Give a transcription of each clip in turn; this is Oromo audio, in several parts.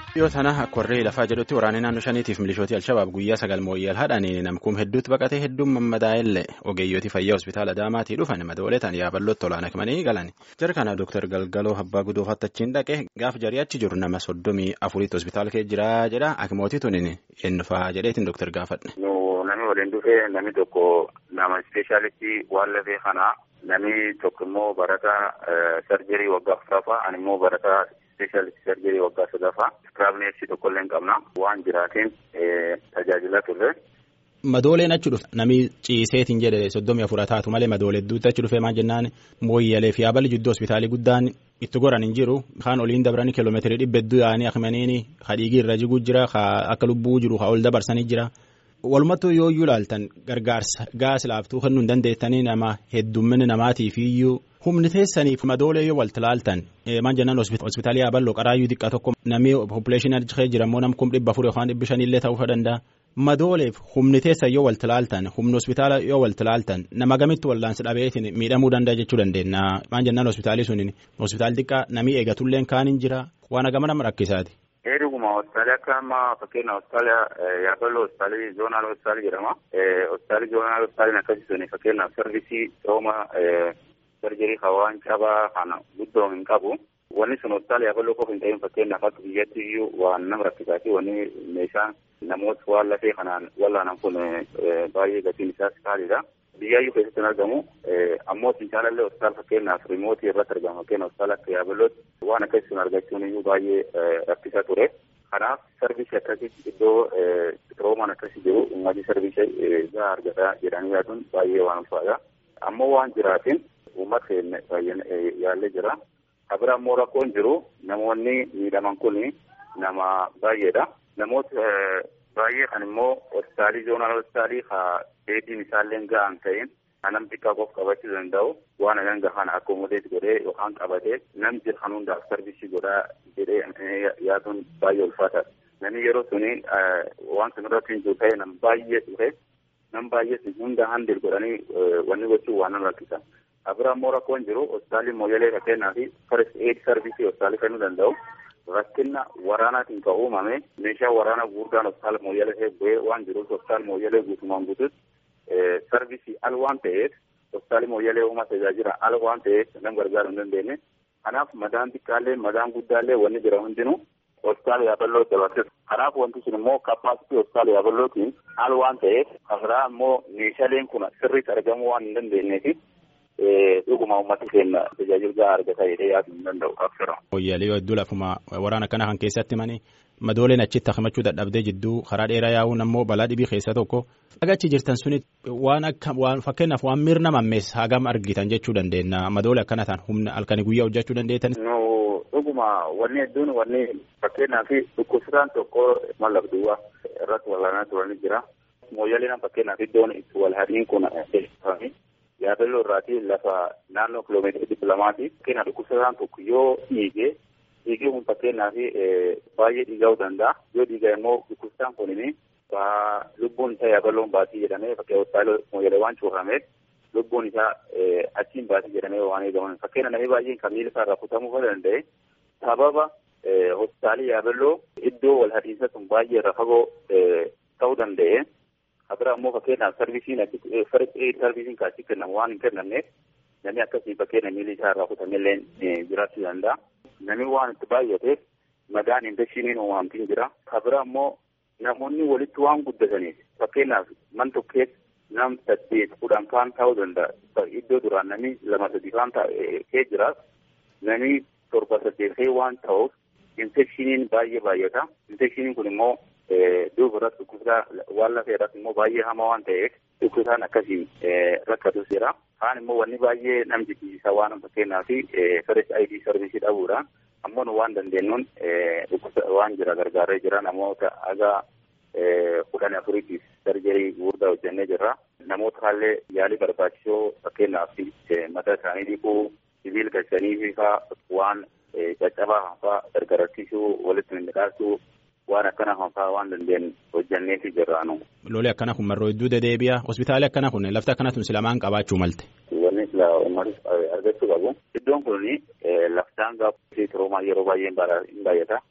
Dhiyoo tana akka warree lafaa jedhutti waraanni naannoo shaniitiif milishootii Alshabaab guyyaa sagal mooyyal haadhanii namkuun hedduutti baqatee hedduun mammadaa'ellee ogeeyyooti fayyaa hospitaala Adaamaatii dhufan madooleetaan yaaballootti olaanaa himanii galan. Jara kana Dooktar Galgaloo Abbaa Gudoofaatti achiin dhaqee gaafa jarii achi jiru nama soddomii afuriitti hospitaala kee jira jedha akimootii tuniin eenyufaa jedheetiin Dooktar gaafadhe. Namni waliin dhufee namni tokko nama ispeeshaalistii waan lafee kanaa namni tokko immoo barataa sarjerii waggaa afuraffaa ani immoo barataa ispeeshaalistii sarjerii waggaa sadaffaa iskiraabneessi tokkollee hin qabna waan jiraateen tajaajila turre. Madooleen achi dhufe namni ciiseetiin jedhe soddomii afura taatu malee madoolee hedduutti achi dhufee maal jennaan mooyyalee fi aballi jidduu hospitaalii guddaan itti goran hin jiru kaan oliin dabranii kiiloomeetirii dhibba hedduu yaa'anii akimaniini hadhiigii irra jiguu jira akka lubbuu jiru haa ol dabarsanii jira. Walumattuu yoo iyyuu ilaaltan gargaarsa gaas laaftuu kennuu hin dandeettanii nama heddummina namaatiif iyyuu humni teessaniif madoolee yoo walti ilaaltan maal jennaan hospitaalii Aballoo qaraayyuu xiqqaa tokko namni poppileeshinii achi jira immoo nam kum dhibba afur yookaan dhibbi shanillee ta'uu danda'a. Madooleef humni teessan yoo walti ilaaltan humni hospitaala yoo walti ilaaltan nama gamitti wallaansi dhabeetiin miidhamuu danda'a jechuu dandeenya maal jennaan hospitaalii suniin hospitaali xiqqaa namni eegatullee kaan hin jira waan agama nama rakkisaati. Heeruma hospitaalii akka amma fakkeenya hospitaala Yaaballoo hospitaalii zoonaal hospitaalii jedhama. Hospitaalii zoonaal hospitaaliin akkasii suni fakkeenyaaf sarvisii rooma sarjerii hawaan cabaa kana guddoo hin qabu. Wanni sun hospitaala Yaaballoo qofa hin ta'in fakkeenyaaf akka biyyatti iyyuu waan nama rakkisaati wanni meeshaan namoota waan lafee kanaan wallaanan kun baay'ee gatiin isaas qaaliidha. Biyyaayyuu keessatti hin argamu. Ammoo Finchaalallee hospitaala fakkeenyaaf riimootii irratti argama. Fakkeenyaaf hospitaala akka Yaaballootti waan akkasii sun argachuun iyyuu baay'ee rakkisaa ture. Kanaaf sarvisii akkasii iddoo roomaan akkasii jiru uummatni sarvisii gahaa argata jedhanii yaaduun baay'ee waan ulfaadha. Ammoo waan jiraatiin uummata keenya baay'ee yaallee jira. Kabira ammoo rakkoon jiru namoonni miidhaman kun nama baay'eedha. Namoota baay'ee kan immoo hospitaalii zoonaal hospitaalii haa dheedhiin isaallee gahaa hin ta'in nam xiqqaa qofa qabachuu danda'u waan hagan gahaan akkoomodeet godhee yookaan qabatee nam jira kan hundaaf sarvisii godhaa jedhee yaaduun baay'ee ulfaataadha. Namni yeroo suni waan sun irratti hin jiru ta'e nam baay'ee ture nam baay'ee sun hunda handil godhanii wanni gochuun waan nama rakkisa. Abira immoo rakkoon jiru hospitaalli mooyyalee fakkeenyaa fi first aid sarvisii hospitaalii kennuu danda'u. Rakkina waraanaatiin kan uumame meeshaa waraanaa gurguddaan hospitaala mooyyalee bu'ee waan jiruuf hospitaala mooyyalee guutumaan guututti sarvisii al waan ta'eef hospitaali mooyyalee uumaa tajaajila al waan ta'eef nam gargaaruu hin dandeenye. Kanaaf madaan xiqqaallee madaan guddaallee wanni jira hundinuu hospitaala yaaballoo dabarsisa. Kanaaf wanti sun immoo kappaasitii hospitaala yaaballootiin al waan ta'eef kabiraa immoo meeshaaleen kun sirriitti argamuu waan hin dandeenyeefi dhuguma uummata keenya tajaajila gahaa argata jedhee yaaduu hin danda'u qabsira. Mooyyalee yoo hedduu lafuma waraana kana kan keessatti mani madooleen achitti himachuu dadhabdee jidduu karaa dheeraa yaa'uun ammoo balaa dhibii keessaa tokko. Agachi jirtan suni waan akka waan fakkeenyaaf waan mirna mammees hagam argitan jechuu dandeenya madoole akkana ta'an humna halkanii guyyaa hojjechuu dandeettan. No dhuguma wanni hedduun wanni fakkeenyaaf dhukkubsataan tokko mallaqduwwa irratti walaanaa turanii jira. Mooyyaleen fakkeenyaaf iddoon itti wal hadiin kun yaabelloo irraatii lafa naannoo kiloomeetira dhibba lamaati. Fakkeenyaaf dhukkubsataan tokko yoo dhiige dhiigee kun fakkeenyaaf baay'ee dhiiga'uu danda'a. Yoo dhiigaa immoo dhukkubsataan kunini lubbuun isaa yaaballoon baatii jedhamee fakkeenyaaf hospitaala mooyyalee waan cuufameef lubbuun isaa achiin baatii jedhamee waan eegaman. Fakkeenya namni baay'een kan miila isaa irraa kutamuu kan danda'e sababa hospitaalii yaabelloo iddoo wal hadiinsa sun baay'ee irra fagoo ta'uu danda'e. Kabira immoo fakkeenyaaf sarvisiin sarvisiin kaasii kennamu waan hin kennamneef namni akkasii fakkeenya miilli isaa irraa kutamellee jiraachuu danda'a. Namni waan itti baay'ateef madaan infekshiniin uumamtiin jira. Kabira immoo namoonni walitti waan guddataniif fakkeenyaaf man tokkeef nam saddeet kudhan kaan ta'uu danda'a. Iddoo duraan namni lama sadii kaan ta'ee jiraas namni torba saddeet waan ta'uuf infekshiniin baay'ee baay'ata. Infekshiniin kun immoo duuba irratti dhukkubsaa waan lafee irratti immoo baay'ee hamaa waan ta'eef dhukkubsaan akkasii rakkatus jira. Kaan immoo wanni baay'ee nam jibbisiisaa waan fakkeenyaa fi first ID sarvisii dhabuudha. Ammoo nu waan dandeenyuun dhukkubsa waan jira gargaaree jira namoota haga kudhan afuriitiif sarjerii gurguddaa hojjennee jirra. Namoota haallee yaalii barbaachisoo fakkeenyaaf mataa isaanii dhiquu, sibiila galchanii faa waan caccabaa hanfaa gargarachiisuu, walitti midhaasuu waan akkana hanfaa waan dandeenyu hojjenneefi jirraanu. Lolee akkana kun marroo hedduu deddeebi'a. Hospitaali akkana kun lafti akkana tun silamaan qabaachuu malte. Wanni sila uummatis argachuu qabu. Iddoon kun laftaan gaafii turoomaa yeroo baay'ee hin baay'ata.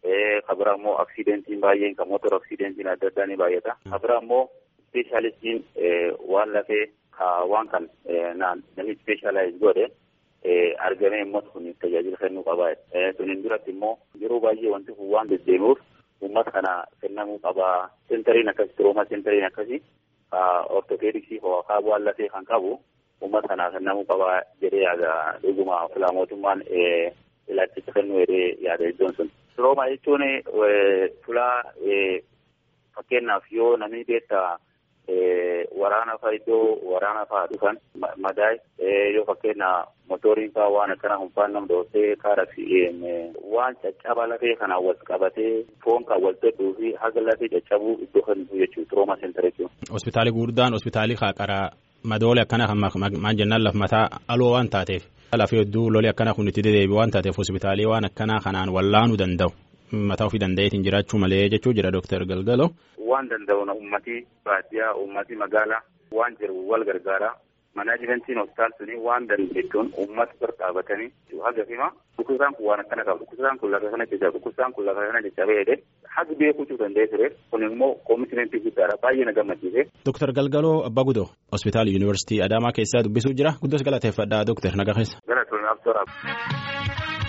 kabira immoo aksidentiin baay'een kan motora aksidentiin adda addaa ni baay'ata. Kabira immoo ispeeshaalistiin waan lafee waan kan namni ispeeshaalaayiz godhe argamee immoo kun tajaajila kennuu qaba. Suniin duratti immoo yeroo baay'ee wanti kun waan deddeemuuf uummata kana kennamuu qaba. Sentariin akkasii tirooma sentariin akkasii ortopeediksii hawaasaa waan lafee kan qabu uummata kana kennamuu qaba jedhee yaada dhuguma filaa mootummaan ilaalchisa kennuu jedhee yaada iddoon sun. Tirooma jechuun filaa fakkeenyaaf yoo namni beektaa waraana faa iddoo waraana faa dhufan madaa'e yoo fakkeenya motoriin faa waan akkana humfaan nam dhoofee kaara waan caccaba lafee kanaan wal qabatee foon kan wal tedhuu fi haga lafee caccabuu iddoo kennisu jechuudha tirooma seentara jechuudha. Hospitaalli gurguddaan hospitaalli qaaqaraa madoole akkana kan maal jennaan laf mataa aloo waan taateef lafee hedduu lolee akkana kun itti dedeebi'u waan taateef hospitaalii waan akkanaa kanaan wallaanuu danda'u. mataa ofii danda'eetiin jiraachuu malee jechuu jira Dooktar Galgalo. Waan danda'u uummatii baadiyyaa uummatii magaalaa waan jiru wal gargaara. Manaajimentiin hospitaal suni waan dandeettuun uummata bira dhaabatanii haga fima dhukkubsaan kun waan akkana qaba dhukkubsaan kun lafa kana jajjaba dhukkubsaan kun lafa kana jajjabee jedhee haga beekuu danda'ee ture kun immoo koomitmentii guddaadha baay'ee na gammachiise. Dooktar Galgaloo Abbaa Gudoo hospitaal yuunivarsiitii Adaamaa keessaa dubbisuu jira guddoos galateeffadhaa Dooktar Nagaa keessa. Galatoon absooraaf.